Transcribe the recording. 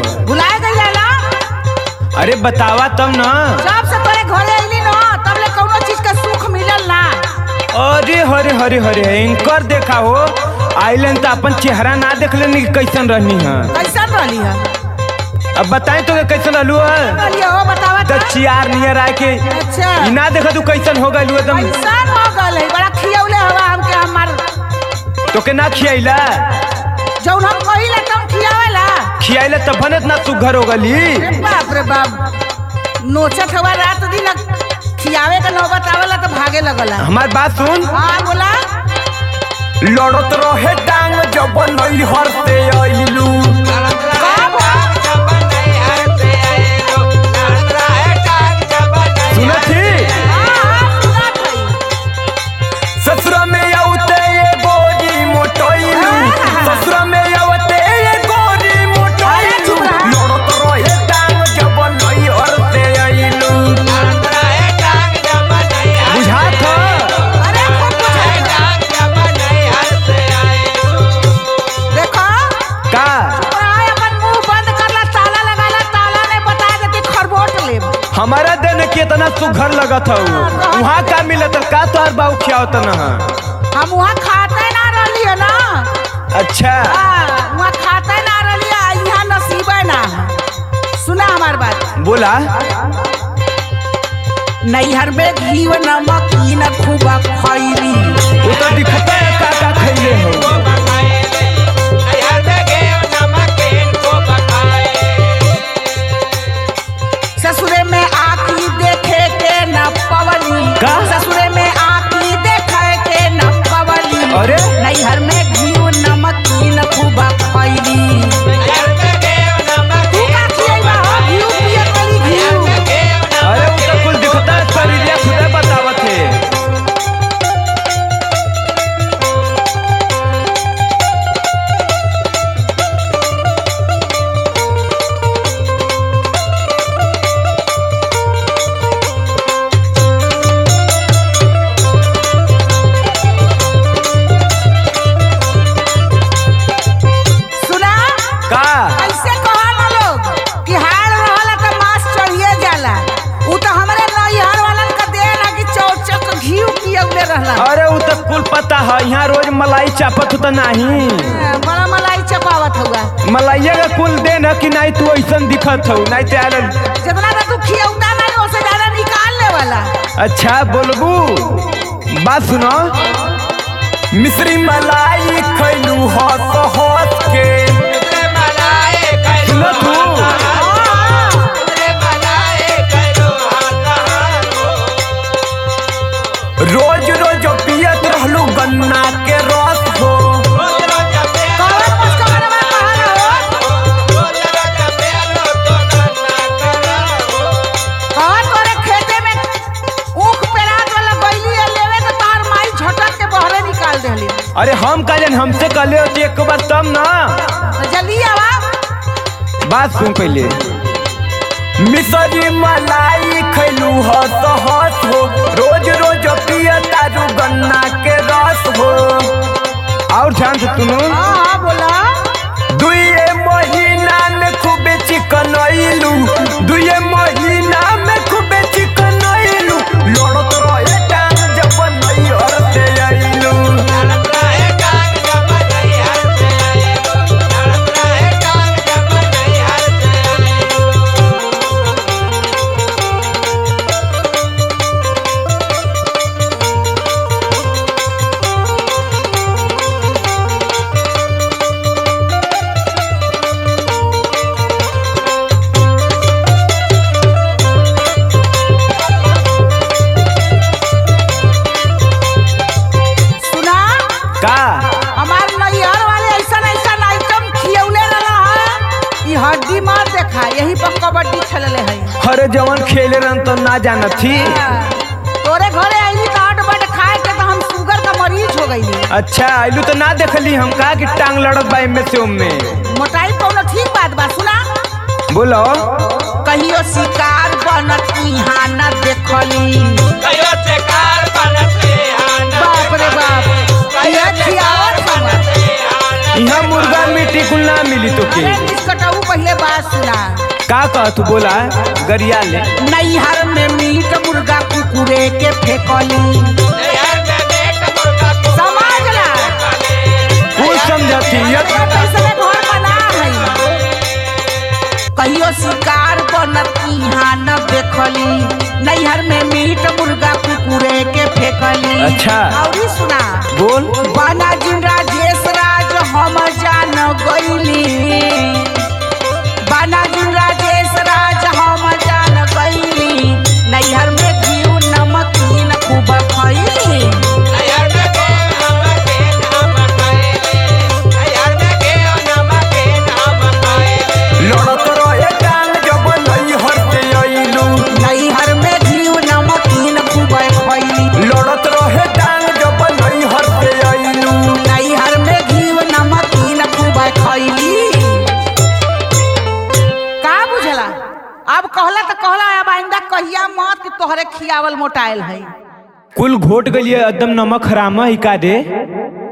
भुलाए गई ना अरे बतावा तब न जब से तोरे घरे अइली न तब ले कौनो चीज का सुख मिलल ना अरे हरे हरे हरे इनकर देखा हो आइलन तो अपन चेहरा ना देख लेनी कि कैसन रहनी है कैसन रहली है अब बताई तो कैसन रहलू है रहली हो बतावा तो त चियार नियर आए के अच्छा ई ना देखा तू कैसन हो गइलू एकदम कैसन हो गल है बड़ा खियौले हवा हमके हमार तो के ना खियाइला जौन हम कहिले तुम खियावेला खियाइला तब बनत ना तू घर हो गली अरे बाप रे बाप नोचत हवा रात दिन खियावे का नौबत आवेला तो भागे लगला हमार बात सुन हाँ बोला लड़त रहे टांग जब नैहर से अइलू सुनत ही ससुरा में औते ये गोरी मोटोइलू ससुरा में औते ये गोरी मोटोइलू लड़त रहे टांग जब नैहर से अइलू बुझात ह अरे खूब देखो का प्राय अपन मुंह बंद करला ताला लगाला ताला ने बता देती खरबोट लेब हमारा दिन कितना सुघर लगत हऊ वहाँ का मिलत का तोहर बाऊ खियावत न हम वहाँ खाते ना रहली है ना अच्छा हाँ, वहाँ खाते ना रहली है यहाँ नसीबे ना है। सुना हमार बात बोला नैहर में घी व नमक ई न खूब खैली वो तो दिखता है का का खैले हो ससुरे में आखी देखे के न पवली का? ससुरे में आखी देखे के न पवली अरे? नैहर में घी व नमक ई न खूब खैली तू का खियैबा हो घी पियत वाली घी अरे वो तो कुल दिखता है शरीर खुदा बतावत है सुना का ऐसे कहा ना लोग कि हार रहला त मांस चढ़िए जाला उ तो हमरे नैहर वालन का दे ना कि चौचक घी पियौले रहला अरे वो तो कुल पता है यहाँ रोज मलाई चापत तो नहीं बड़ा मलाई चपावत हुआ मलाइया का कुल दे न कि नहीं तू ऐसन दिखत हो नहीं तो आयल जितना ना तू खियौता नहीं उससे ज्यादा निकाल ले वाला अच्छा बोलबू बात सुनो मिश्री मलाई खैलू हस हस के सुनो तू रोज रोज पियत रहलू गन्ना के रस हो कौन मुझको मनवा कहा ना हो कहा तोरे खेते में ऊख पेरात वाला गईली है लेवे तो तार माई झटक के बहरे निकाल देली अरे हम का जन हमसे कहले होती एक बार तब ना तो जल्दी आवा बात सुन पहले मिसरी मलाई खैलू हस हस हो रोज रोज पिय तारू गन्ना के रस हो और ध्यान से सुनो हाँ हाँ बोला दुए महीना में खूबे चिकन आइलू दुए महीना में खूबे चिकन आइलू लड़त रहे टांग जब नैहर से आइलू सुना का हमार नैहर वाले ऐसा ऐसा आइटम खियौले रहला है ई हड्डी मार देखा यही पर कबड्डी खेलले है हरे जवन खेले रहन तो ना जानत थी तोरे घरे आईली तो हट बट खाए के तो हम शुगर का मरीज हो गईली अच्छा आइलू तो ना देखली हम कहा कि टांग लड़त बा में से में मोटाई कौनो ठीक बात बा सुना बोलो कहियो शिकार बनत इहाँ न देखली बाप रे बाप ये खियावत हमर यहाँ मुर्गा मिट्टी कुल ना मिली तो के अरे निष्कटऊ पहले बात सुना का कह तू बोला गरिया ले नैहर में मीट मुर्गा कुकुरे के फेंकली समझ ला कुछ समझती कैसे घर बना है कहियो शिकार बनत इहाँ न देखली नैहर में मीट मुर्गा कुकुरे के फेंकली अच्छा। औरी सुना बोल बाना जिन राजेश राज हम जान गईली बाना जिन राजेश राज हम जान गईली नैहर में घीव नमकीन खूब खईली लड़त रहे टांग जब नैहर से अइलू नैहर में घीव नमकीन खूब खईली लड़त रहे टांग जब नैहर से अइलू नैहर में घीव नमकीन खूब खईली का बुझला अब कहला तो कहला अब आइंदा कहिया मत कि तोहरे खियावल मोटाइल है कुल घोट गलिए एकदम नमक हराम ही का दे